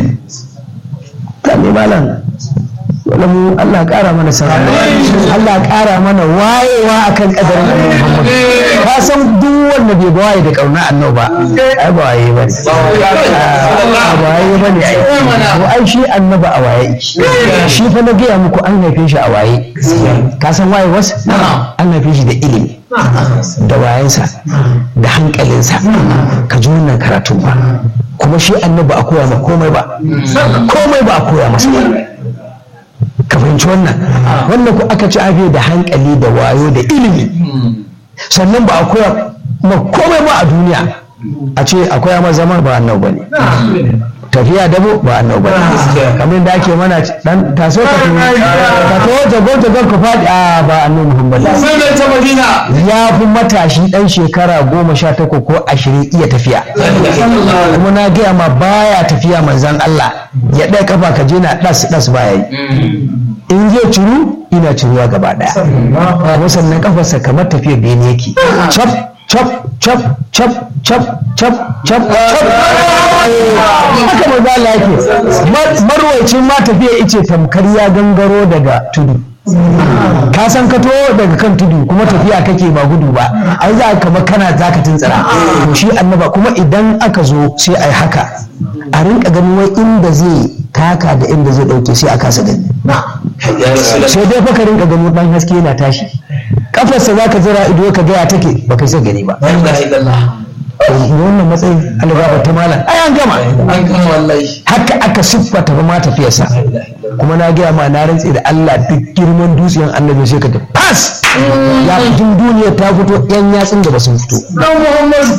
kan malam wala mu Allah ƙara mana sanar Allah ƙara mana wayewa akan kadarin annabi Muhammad ka san duk wanda bai waye da kauna annabi ba ai ba waye ba ba waye ba ne to ai shi annabi a waye shi fa na gaya muku an haife shi a waye ka san waye wasu an haife shi da ilimi da wayensa da hankalinsa ka ji wannan karatu ba kuma shi annabi a koya ma komai ba komai ba a koya masa ba ka fahimci wannan wannan ku aka ci abe da hankali da wayo da ilimi sannan ba a koya ma komai ba a duniya a ce akwai ma zama ba annau ba ne tafiya dabo ba annau ba ne kamar da ake mana dan taso ka to ka to jago jago ka fadi a ba annau muhammad ya fi matashi dan shekara goma sha takwas ko ashirin iya tafiya kuma na gaya ma baya tafiya manzan Allah ya ɗaya kafa ka je na ɗas ɗas baya yi in zai ciru ina ciruwa gaba ɗaya kuma sannan kafarsa kamar tafiyar bene yake cap cap cap cap cap cap cap cap haka maza Allah yake marwacin ma tafiya ice tamkar ya gangaro daga tudu ka san ka to daga kan tudu kuma tafiya kake ba gudu ba ai za ka kamar kana za ka tuntsira to shi annaba kuma idan aka zo sai ai haka a rinka ganin wai inda zai taka da inda zai dauke sai a kasa gani sai dai fa ka rinka ganin dan haske yana tashi kafarsa za ka zira ido ka gaya take ba kai sai gani ba wannan matsayin algaba ta malam ai an gama an gama wallahi haka aka siffata ba ma tafiyarsa kuma na gaya ma na rantse da Allah duk girman dutsen annabi sai ka fas ya fitin duniyar ta fito yan yatsun da ba sun fito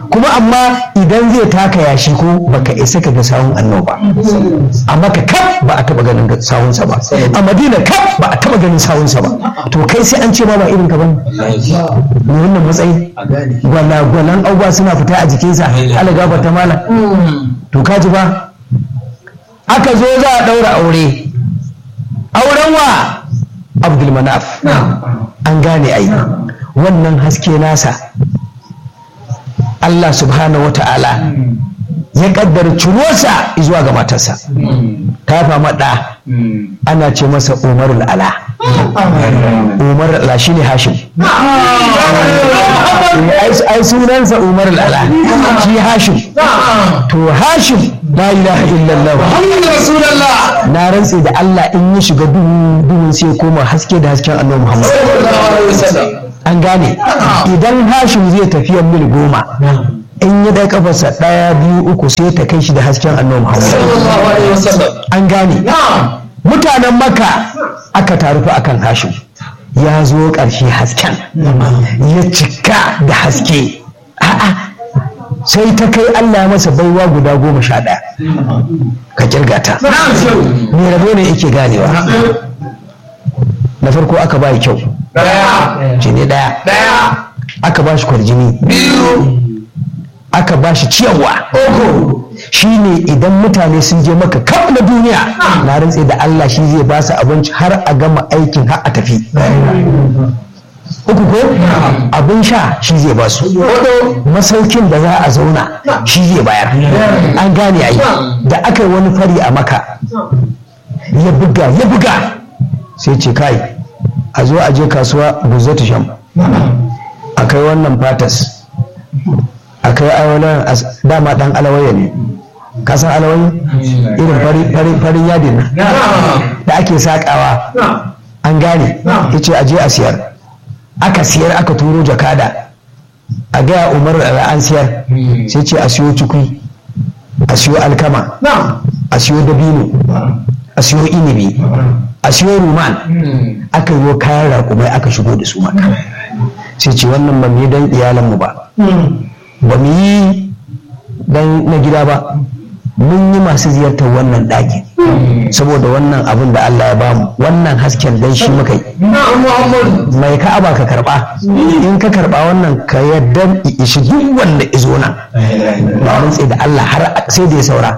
kuma amma idan zai taka yashi ko baka isa ka ga sawun annoba a maka kaf ba a taba ganin sawunsa ba a madina kaf ba a taba ganin sawunsa ba to kai sai an ce ma ba irin ka bane ne wannan matsayi gwala gwalan abubuwa suna fita a jikinsa ala gaba ta mala to ka ji ba aka zo za a daura aure auren wa abdul manaf an gane ai wannan haske nasa Allah subhanahu wa ta'ala ya kaddara cirosa zuwa ga matarsa ta fama ɗa ana ce masa umar ala umar ala shi ne hashim ai sunansa umar ala shi hashim to hashim la ilaha illallah na rantse da Allah in ya shiga duhun sai koma haske da hasken annabi Muhammad an gane idan hashim zai tafiya mil goma in ya dai kafarsa ɗaya biyu uku sai ta kai shi da hasken annabi Muhammad an gane mutanen maka aka taru fa akan hashim ya zo ƙarshe hasken ya cika da haske a'a sai ta kai Allah ya masa baiwa guda goma sha ɗaya ka kirga ta me rabo ne yake ganewa na farko aka ba kyau jini ɗaya aka ba shi kwarjini aka ba shi ciyarwa shi ne idan mutane sun je maka kaf na duniya na rantse da Allah shi zai ba su abinci har a gama aikin har a tafi uku ko abin sha shi zai ba su masaukin da za a zauna shi zai bayar an gane ai da aka yi wani fari a maka ya buga ya buga sai ce kai a zo a je kasuwa guzzatu sham a kai wannan fatas a kai awalan dama dan alawaya ne kasan alawaya irin farin yadin da ake sakawa an gane ya ce a je a siyar aka siyar aka turo jakada a gaya umar da an siyar sai ce a siyo cikui a siyo alkama a siyo dabino a siyo inibi a siyo ruman aka yi kayan raƙumai aka shigo da su maka sai ce wannan ba mu yi don iyalanmu ba ba mu yi don na gida ba mun yi masu ziyartar wannan ɗakin saboda wannan abin da Allah ya bamu wannan hasken dan shi muka yi mai ka'aba ka karba in ka karba wannan ka yadda ishi duk wanda izo nan ba rantse da Allah har sai da ya saura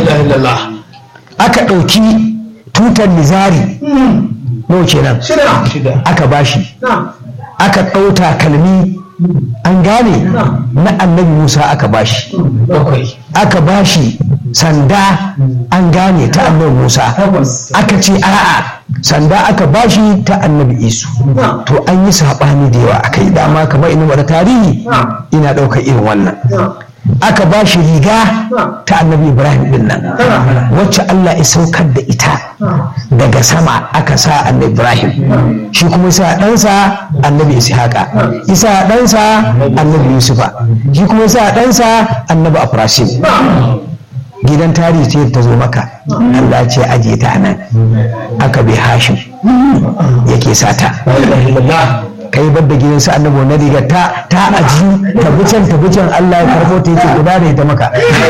aka ɗauki tutar nizari nawa kenan aka bashi aka ɗauta kalmi an gane na annabi musa aka bashi aka bashi sanda an gane ta annabi musa aka ce a'a sanda aka bashi ta annabi isu to an yi saɓani da yawa aka yi dama kamar ina wani tarihi ina ɗaukar irin wannan aka ba shi riga ta annabi ibrahim din nan wacce allah ya saukar da ita daga sama aka sa annabi ibrahim shi kuma sa ɗansa annabi ishaqa isa ɗansa annabi yusufa shi kuma sa ɗansa annabi afrasim gidan tarihi ce ta zo maka allah ce ajiye ta nan aka bi hashim yake sata kai bar da gidan su annabi na riga ta ta aji tabucan tabucan Allah ya karbo ta yake guda da ita maka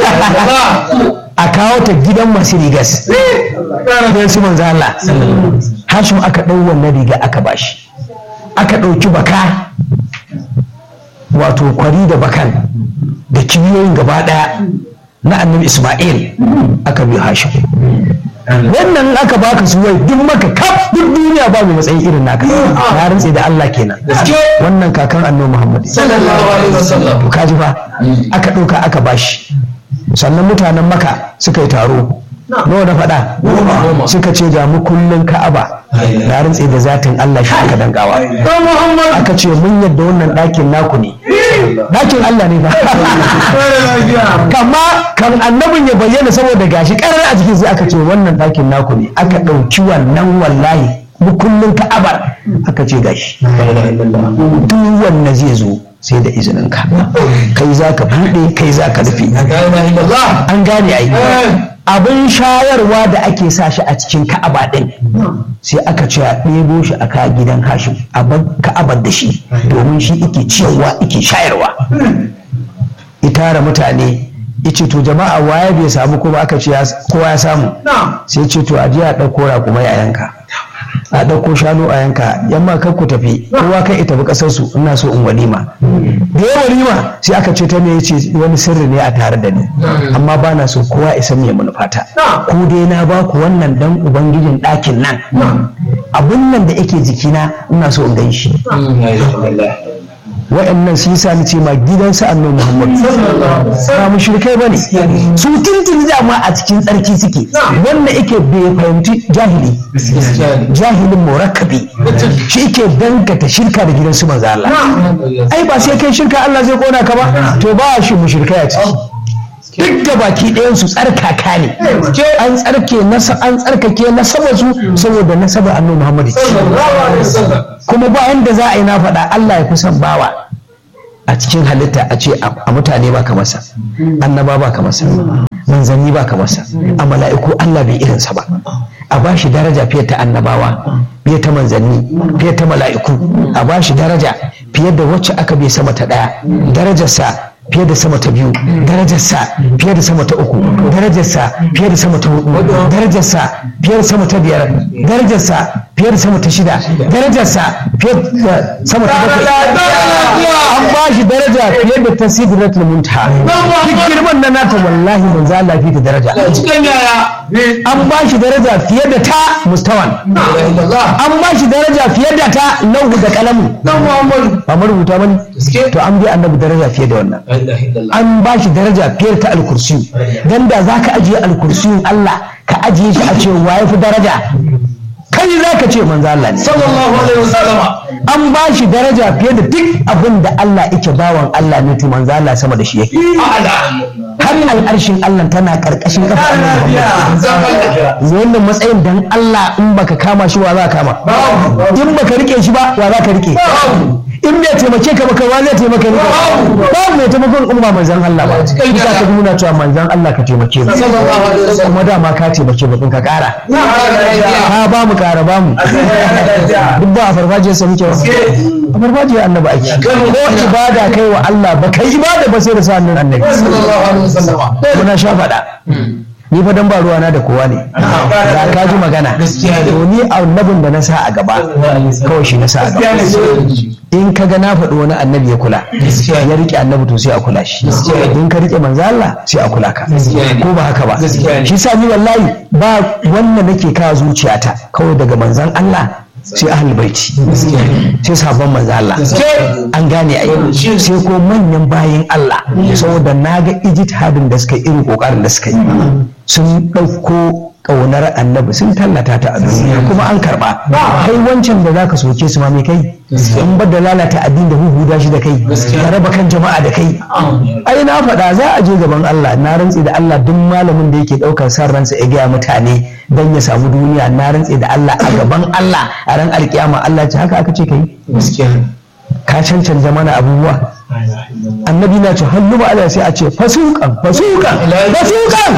a kawo ta gidan masu rigas gidan su manzo Allah Hashim aka dau wannan riga aka bashi aka dauki baka wato kwari da bakan da kibiyoyin gaba daya na annabi Ismail aka bi Hashim wannan aka baka su wai duk maka kaf duk duniya ba mai matsayin irin naka na rantse da Allah kenan wannan kakan annabi Muhammad sallallahu alaihi wasallam to kaji fa aka ɗauka aka bashi sannan mutanen maka suka yi taro nawa na faɗa suka ce ga mu kullun ka'aba na rantse da zatin Allah shi aka dangawa aka ce mun yadda wannan ɗakin naku ne ɗakin Allah ne ba kama kan annabin ya bayyana saboda gashi ƙarar a jikin sai aka ce wannan ɗakin naku ne aka ɗauki wannan wallahi mu kullun ka'abar aka ce gashi duk wanda zai zo sai da izinin ka kai za ka buɗe kai za ka rufe an gane ai abin shayarwa da ake sa shi a cikin ka'aba ɗin sai aka ce a ɗebo shi a ka gidan hashim a bar ka'abar da shi domin shi ike ciyarwa ike shayarwa itara mutane ice to jama'a waye bai samu ko ba aka ce kowa ya samu sai ce to aje a ɗauko raƙumai a yanka a ɗauko shanu a yanka yamma kan ku tafi kowa kan ita tafi ƙasar su ina so in walima da ya walima sai aka ce ta me yace wani sirri ne a tare da ni amma ba na so kowa isa me manufata ku dai na ba ku wannan dan ubangijin ɗakin nan abun nan da yake jikina ina so in gan shi wa'annan su yasa ni ce ma gidansa annabi Muhammad ba mushrikai bane su tuntuni da ma a cikin tsarki suke wanda yake bai fahimci jahili jahilin murakkabi shi yake dangata shirka da gidansu manzo Allah ai ba sai kai shirka Allah zai kona ka ba to ba shi mushrikai a ciki duk da baki ɗayan su tsarkaka ne an tsarke nasa an tsarkake nasaba su saboda nasaba annabi Muhammad kuma ba yanda za a yi na faɗa Allah ya kusan bawa a cikin halitta a ce a mutane ba ka masa annaba ba ka masa manzanni ba ka masa a mala'iku Allah bai irinsa ba a ba shi daraja fiye ta annabawa fiye ta manzanni fiye ta mala'iku a ba shi daraja fiye da wacce aka bai sama ta ɗaya darajarsa fiye da sama ta biyu darajarsa fiye da sama ta uku darajarsa fiye da sama ta hudu darajarsa fiye da sama ta biyar darajarsa fiye da sama ta shida darajarsa fiye da sama ta bakwai an ba shi daraja fiye da ta sidratul muntaha duk girman na nata wallahi manzo Allah fi ta daraja an ba shi daraja fiye da ta mustawan an ba shi daraja fiye da ta lauhu da kalamu ba marubuta bane to an bi annabi daraja fiye da wannan an ba shi daraja fiye ta alkursiyu dan da za ka ajiye alkursiyun Allah ka ajiye shi a ce waye fi daraja kai za ka ce manzo Allah ne sallallahu alaihi wasallama an ba shi daraja fiye da duk abin da Allah yake bawan Allah ne to manzo Allah sama da shi yake har al'arshin Allah tana karkashin kafa wannan matsayin dan Allah in baka kama shi wa za ka kama in baka rike shi ba wa za ka rike in bai taimake ka baka wa zai taimaka ni babu mai taimakon in ba manzon Allah ba za ka nuna cewa manzon Allah ka taimake mu kuma dama ka taimake mu ka kara ka ba mu kara ba mu duk ba a farfajiyar sa muke a farfajiyar annabi ake ko ibada kai wa Allah ba kai ibada ba sai da sa hannun annabi muna sha faɗa ni fa dan ba ruwana da kowa ne da ka ji magana to ni annabin da na sa a gaba kawai shi na sa a gaba in ka ga na faɗi wani annabi ya kula ya rike annabi to sai a kula shi in ka rike manzo Allah sai a kula ka ko ba haka ba shi sa ni wallahi ba wanda nake kawo zuciyata kawai daga manzon Allah sai ahlul baiti sai sabon manzo Allah an gane ai sai ko manyan bayin Allah saboda naga ijtihadin da suka yi irin kokarin da suka yi sun ɗauko ƙaunar annabi sun tallata ta a duniya kuma an karɓa kai wancan da zaka soke su ma me kai in ba da lalata addini da huhuda shi da kai ka raba kan jama'a da kai ai na faɗa za a je gaban Allah na rantse da Allah duk malamin da yake ɗaukar san ransa ya gaya mutane dan ya samu duniya na rantse da Allah a gaban Allah a ran alkiyama Allah ce haka aka ce kai ka cancanta mana abubuwa annabi na ce hannu ba Allah sai a ce fasukan fasukan fasukan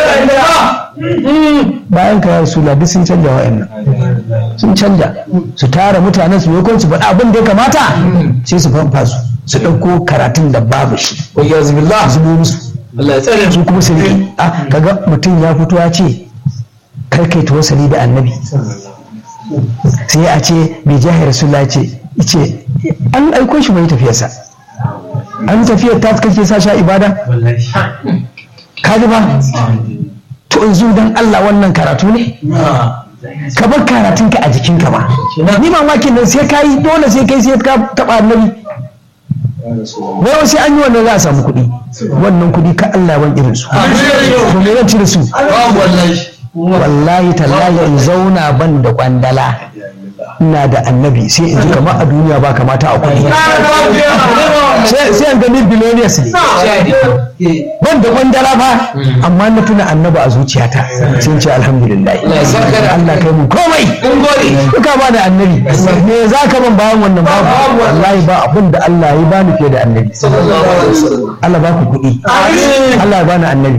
bayan ka rasu duk sun canja wa'annan sun canja su tara mutanen su yakon su faɗa abin da ya kamata sai su fanfa su su ɗauko karatun da babu shi ya zubillah zubo musu Allah ya tsare su kuma su riƙe a kaga mutum ya fito ya ce kar kai tawassali da annabi sai a ce bai jahar rasulullah ce ce an aiko shi mai tafiyarsa an tafiyar ta kake sa sha ibada ka ji ba to yanzu dan Allah wannan karatu ne ka bar karatun ka a jikin ka ba ni mamakin nan sai kai dole sai kai sai ka taba annabi wai sai an yi wannan za a samu kuɗi wannan kuɗi ka Allah ban irin su to me zan ci da su wallahi tallahi in zauna ban da kwandala ina da annabi sai in ji kamar a duniya ba kamata a kuɗi sai an gani billionaires ne ban da kwandala ba amma na tuna annabi a zuciyata sun ce alhamdulillah Allah kai mu komai duka ba da annabi me za ka ban bayan wannan babu wallahi ba abin da Allah ya bani fiye da annabi Allah ba ku kuɗi Allah ya bani annabi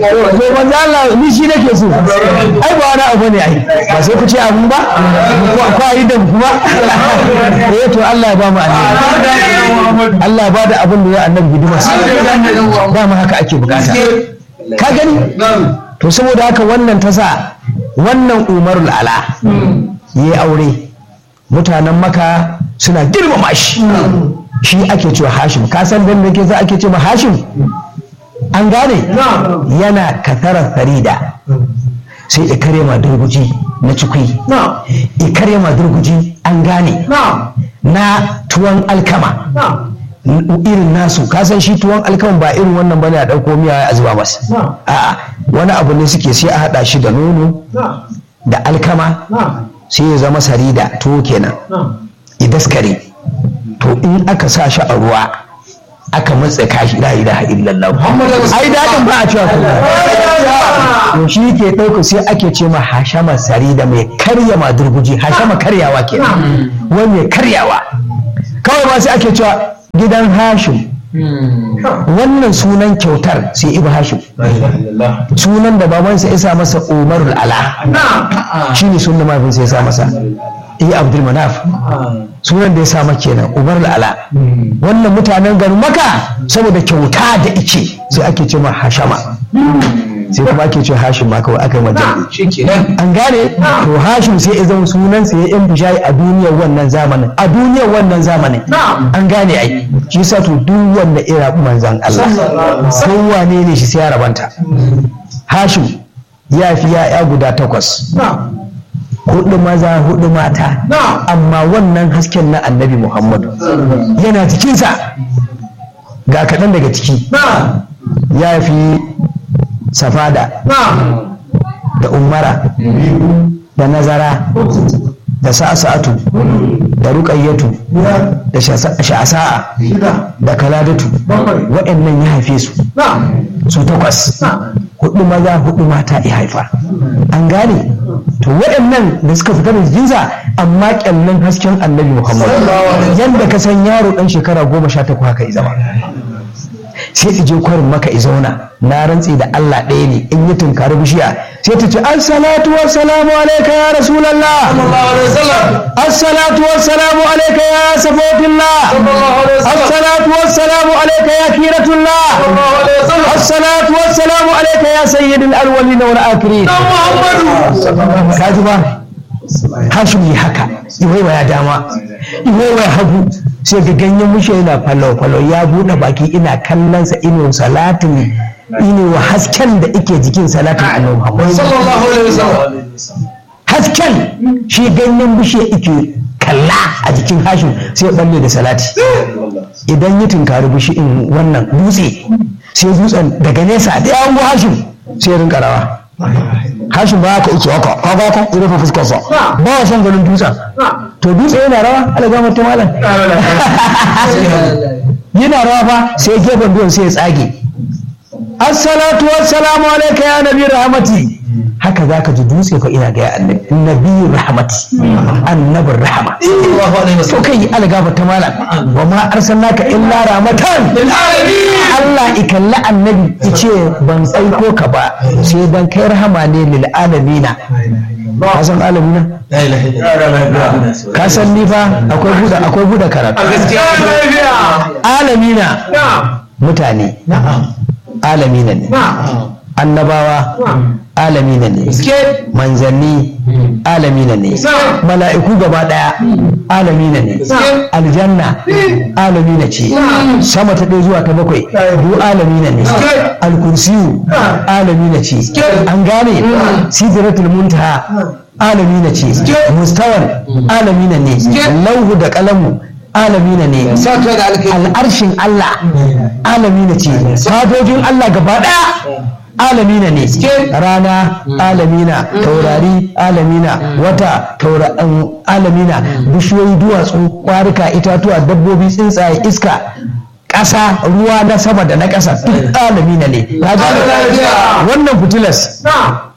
to manzo Allah ni shi nake so ai ba wani abu ne ai ba sai ku ce abu ba ko ko ayi da kuma eh to Allah ya ba mu annabi Allah ya ba da abin da ya annabi hidima ba mu haka ake bukata ka gani to saboda haka wannan ta sa wannan umarul ala yi aure mutanen maka suna girmama shi shi ake cewa hashim ka san dan da ke za ake cewa hashim an gane yana katarar farida sai ya kare ma durguji na cikui ya kare ma durguji an gane na tuwon alkama irin nasu kasan shi tuwon alkama ba irin wannan bane a ɗauko miya a zuba masa a'a wani abu ne suke sai a haɗa shi da nono da alkama sai ya zama sarida tuwo kenan ya daskare to in aka sa shi a ruwa aka matsa kashi la ilaha illallah ai dadin ba a cewa kuma to shi ke ɗauka sai ake ce ma hashama sarida mai karya ma durguji hashama karyawa kenan wani mai karyawa kawai ma sai ake cewa gidan hashim wannan sunan kyautar sai ibu hashim sunan da babansa ya sa masa umarul ala shi ne sunan mahaifinsa ya sa masa iya abdul manaf sunan da ya sa maka kenan umarul ala wannan mutanen garin maka saboda kyauta da ice sai ake ce ma hashama sai kuma ake ce hashim ma kawai aka yi majal an gane to hashim sai ya zama sunan sa ya yan bishayi a duniyar wannan zamanin a duniyar wannan zamanin an gane ai shi sa to duk wanda ira manzan Allah sai wane ne shi sai ya rabanta hashim ya fi ya'ya guda takwas hudu maza hudu mata amma wannan hasken na annabi muhammadu yana cikinsa ga kaɗan daga ciki ya fi safada da umara da nazara da sa'asa'atu da ruƙayyatu da sha'asa'a da kaladatu waɗannan ya haife su su takwas hudu maza hudu mata ya haifa an gane to waɗannan da suka fita da jikinsa amma kyallin hasken annabi muhammadu yadda ka san yaro ɗan shekara goma sha takwas haka ya zama sai ta je kwarin maka i zauna na rantsi da Allah ɗaya ne in yi tunkari bishiya sai ta ce assalatu wassalamu alaika ya rasulallah assalatu wassalamu alaika ya safotillah assalatu wassalamu alaika ya kiratullah assalatu wassalamu alaika ya sayyidul awwalin wal akhirin ka ji ba hashim yi haka iwaiwa ya dama iwaiwa ya hagu sai ga ganyen mushe yana falo-falo ya buɗe baki ina kallon sa ino salatin ino wa hasken da ike jikin salatin annabi Muhammad hasken shi ganyen bushe ike kalla a jikin hashim sai ya balle da salati idan ya tunkari bushi in wannan dutse sai dutsen daga nesa da yawon hashim sai ya rinka rawa hashin ba ka ike haka ka ga ka rufe fuskar sa ba wa son ganin dutsen to dutse yana rawa ala ga mutum malam yana rawa fa sai gefen duwan sai ya tsage assalatu wassalamu alayka ya nabi rahmati haka za ka ji dutse fa ina ga annabi nabi rahmati annabin rahama to kai ala ga mutum malam wa ma arsalnaka illa rahmatan Allah ikalla annabi ice ban aiko ka ba sai dan kai rahama ne lil alamina ka san alamina ka san ni fa akwai buda akwai buda karatu alamina mutane alamina ne annabawa alamina ne manzanni alamina ne mala'iku gaba daya alamina ne aljanna alamina ce sama ta ɗaya zuwa ta bakwai du alamina ne alkursiyu alamina ce an gane sidratul muntaha alamina ce mustawan alamina ne lauhu da kalamu alamina ne al'arshin Allah alamina ce fadojin Allah gaba daya alamina ne rana alamina taurari alamina wata alamina bishiyoyi duwatsu kwarika itatuwa dabbobi tsuntsaye iska ƙasa ruwa na sama da na ƙasa duk alamina ne wannan fitilas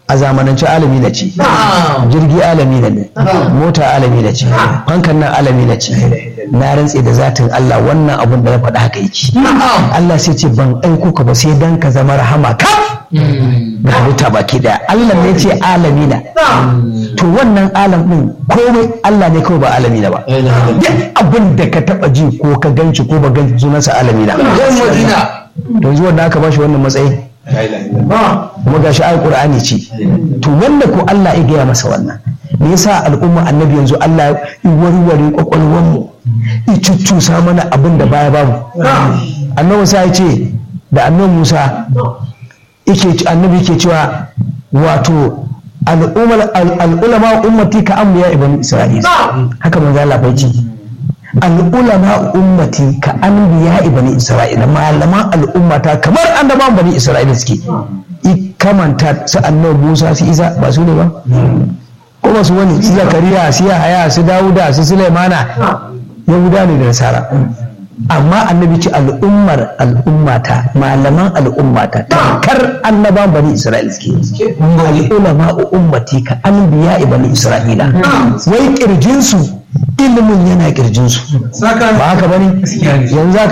a zamanance alami na ce jirgi alami na ne mota alami na ce fankan nan alami na ce na rantse da zatin Allah wannan abun da na faɗa haka yake Allah sai ce ban aiko ka ba sai dan ka zama rahama ka da halitta baki daya Allah ne ce alami na to wannan alam din komai Allah ne kawai ba alami na ba duk abin da ka taba ji ko ka ganci ko ba ganci sunansa alami na yanzu wanda aka bashi wannan matsayin kuma gashi ayi qur'ani ce to wanda ko Allah ya gaya masa wannan me yasa al'umma annabi yanzu Allah ya warware kwakwalwar mu ya cuccusa mana abin da baya babu annabi Musa ya ce da annabi Musa yake annabi yake cewa wato al'umma al'ulama ummati ka amliya ibn isra'ila haka manzo Allah bai ce al'ulama ummati ka anbiya ibn isra'ila malaman al'ummata kamar annabawan bani isra'ila suke kamanta su annabi Musa su Isa ba su ne ba ko ba su wani su Zakariya su Yahaya su Dawuda su Sulaimana Yahuda ne da Nasara amma annabi ce al'ummar al'ummata malaman al'ummata tamkar annaban bani Isra'ila suke al'ulama ummati ka anbiya bani Isra'ila wai kirjinsu ilimin yana kirjinsu ba haka bane yanzu